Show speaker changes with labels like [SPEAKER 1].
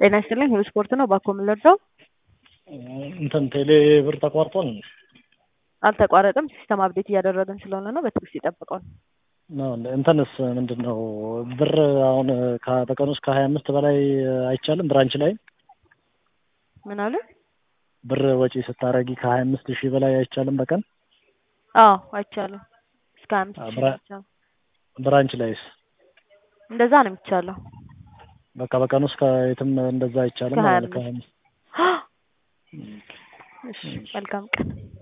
[SPEAKER 1] ጤና ይስጥልኝ ሁሉ ስፖርት ነው። ባኮ የምንለርደው
[SPEAKER 2] እንትን ቴሌ ብር ተቋርጧል።
[SPEAKER 1] አልተቋረጠም። ሲስተም አፕዴት እያደረግን ስለሆነ ነው። በትዕግስት ይጠብቀውን።
[SPEAKER 2] ነው እንትንስ ምንድን ነው ብር አሁን ከ- በቀን ውስጥ ከሀያ አምስት በላይ አይቻልም። ብራንች ላይ
[SPEAKER 1] ምን አለ?
[SPEAKER 2] ብር ወጪ ስታረጊ ከሀያ አምስት ሺህ በላይ አይቻልም በቀን
[SPEAKER 1] አዎ አይቻልም። እስከ አምስት ሺህ
[SPEAKER 2] ብራ-
[SPEAKER 1] ብቻ
[SPEAKER 2] ብራንች ላይስ
[SPEAKER 1] እንደዛ ነው የሚቻለው።
[SPEAKER 2] በቃ በቀን ውስጥ ከየትም እንደዛ አይቻልም
[SPEAKER 1] ከሀያ
[SPEAKER 2] ማለት ነው። ከሀያ አምስት
[SPEAKER 1] እሺ መልካም ቀን